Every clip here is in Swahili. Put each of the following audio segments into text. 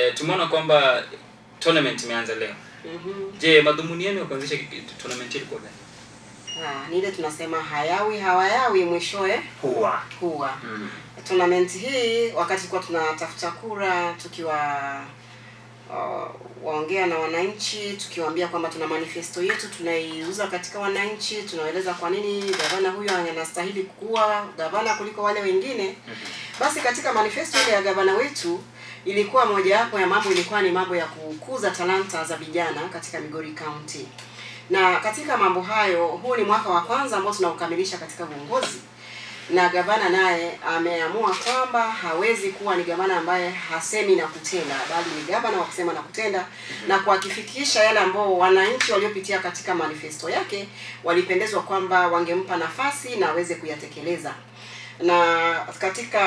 eh, tumeona kwamba tournament imeanza leo. Mhm. Je, madhumuni yenu ya kuanzisha ki- tournament ilikuwa gani? Ah, ni ile tunasema hayawi hawayawi mwishowe Huwa. huwa. Mm. Tournament hii wakati tulikuwa tunatafuta kura tukiwa uh, waongea na wananchi tukiwaambia kwamba tuna manifesto yetu tunaiuza katika wananchi, tunaeleza kwa nini gavana huyo anastahili kuwa gavana kuliko wale wengine. Basi katika manifesto ile ya gavana wetu ilikuwa mojawapo ya mambo ilikuwa ni mambo ya kukuza talanta za vijana katika Migori County. Na katika mambo hayo, huu ni mwaka wa kwanza ambao tunaukamilisha katika uongozi na gavana naye ameamua kwamba hawezi kuwa ni gavana ambaye hasemi na kutenda, bali ni gavana wa kusema na kutenda na kuhakifikisha yale ambao wananchi waliopitia katika manifesto yake walipendezwa kwamba wangempa nafasi na aweze kuyatekeleza. Na katika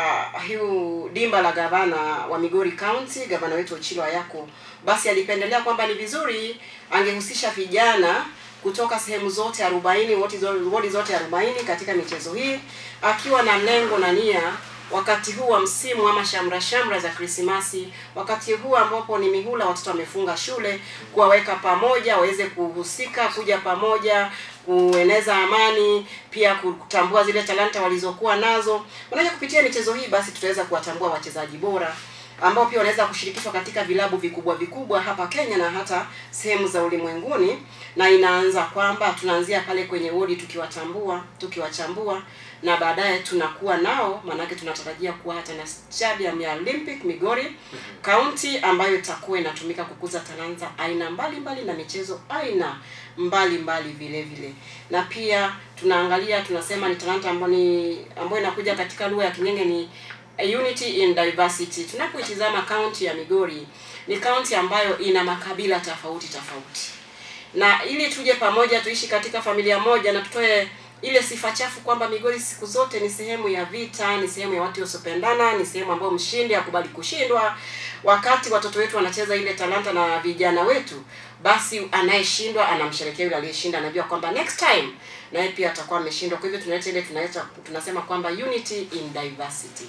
hiu dimba la gavana wa Migori County, gavana wetu Ochilo Ayako, basi alipendelea kwamba ni vizuri angehusisha vijana kutoka sehemu zote 40 wodi zo- wodi zote 40 katika michezo hii akiwa na lengo na nia wakati huu wa msimu ama shamra shamra za Krismasi, wakati huu ambapo ni mihula, watoto wamefunga shule, kuwaweka pamoja waweze kuhusika, kuja pamoja, kueneza amani, pia kutambua zile talanta walizokuwa nazo. Maanake kupitia michezo hii basi tutaweza kuwatambua wachezaji bora ambao pia wanaweza kushirikishwa katika vilabu vikubwa vikubwa hapa Kenya na hata sehemu za ulimwenguni, na inaanza kwamba tunaanzia pale kwenye wodi tukiwatambua, tukiwachambua na baadaye tunakuwa nao, maanake tunatarajia kuwa hata na stadium ya Olympic Migori County ambayo itakuwa inatumika kukuza talanta aina mbalimbali mbali na michezo aina mbalimbali mbali vile vile, na pia tunaangalia tunasema ni talanta ambayo ni ambayo inakuja katika lugha ya King'enge ni unity in diversity. Tunapoitizama kaunti ya Migori ni kaunti ambayo ina makabila tofauti tofauti, na ili tuje pamoja tuishi katika familia moja na tutoe ile sifa chafu kwamba Migori siku zote ni sehemu ya vita, ni sehemu ya watu wasiopendana, ni sehemu ambayo mshindi hakubali kushindwa. Wakati watoto wetu wanacheza ile talanta na vijana wetu, basi anayeshindwa anamsherekea yule aliyeshinda, anajua kwamba next time naye pia atakuwa ameshindwa. Kwa hivyo tunaleta ile tunaleta tunasema kwamba unity in diversity.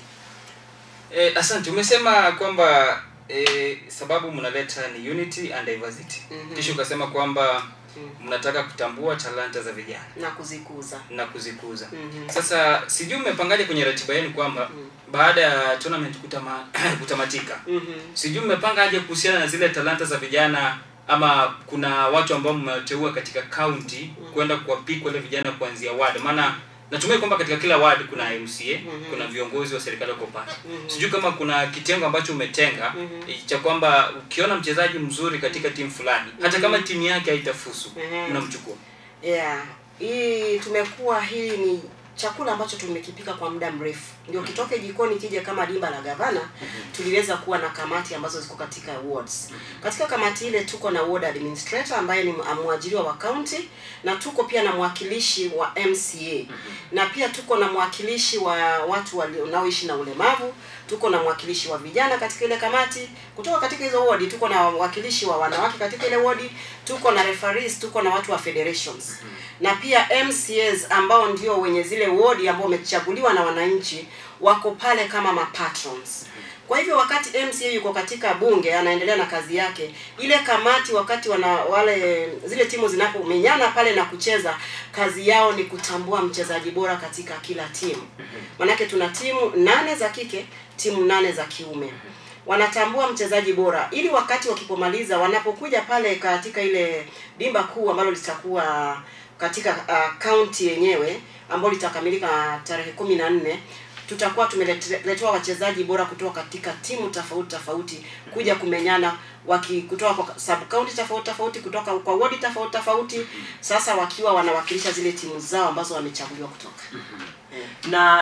Eh, asante. Umesema kwamba eh, sababu mnaleta ni unity and diversity. Mhm. Kisha ukasema kwamba Mhm. mnataka kutambua talanta za vijana na kuzikuza. na kuzikuza. Mhm. Sasa sijui mmepangaje kwenye ratiba yenu kwamba Mhm. baada ya tournament kutama, kutamatika Mhm. sijui mmepanga aje kuhusiana na zile talanta za vijana ama kuna watu ambao mmewateua katika county kwenda kuwapik wale vijana kuanzia ward maana natumai kwamba katika kila ward kuna MCA Mhm. kuna viongozi wa serikali wako pale Mhm. sijui kama kuna kitengo ambacho umetenga Mhm. eh, cha kwamba ukiona mchezaji mzuri katika timu fulani hata kama timu yake haitafusu Mhm. mnamchukua Yeah, hii tumekuwa hii ni chakula ambacho tumekipika kwa muda mrefu, ndio kitoke jikoni kije kama dimba la gavana. Tuliweza kuwa na kamati ambazo ziko katika wards. Katika kamati ile tuko na ward administrator ambaye ni mwajiriwa wa county, na tuko pia na mwakilishi wa MCA na pia tuko na mwakilishi wa watu wanaoishi na ulemavu, tuko na mwakilishi wa vijana katika ile kamati. Kutoka katika hizo wodi tuko na wakilishi wa wanawake katika ile wodi, tuko na referees, tuko na watu wa federations na pia MCAs ambao ndio wenye zile wodi ambao wamechaguliwa na wananchi wako pale kama mapatrons. Kwa hivyo wakati MCA yuko katika bunge anaendelea na kazi yake, ile kamati wakati wana wale zile timu zinapomenyana pale na kucheza, kazi yao ni kutambua mchezaji bora katika kila timu. Manake tuna timu nane za kike, timu nane za kiume. Wanatambua mchezaji bora ili wakati wakipomaliza, wanapokuja pale katika ile dimba kuu ambalo litakuwa katika uh, county yenyewe ambalo litakamilika tarehe kumi na nne tutakuwa tumeletewa wachezaji bora kutoka katika timu tofauti tofauti kuja kumenyana waki kutoka kwa sub county tofauti tofauti kutoka kwa wodi tofauti tofauti, sasa wakiwa wanawakilisha zile timu zao ambazo wamechaguliwa kutoka na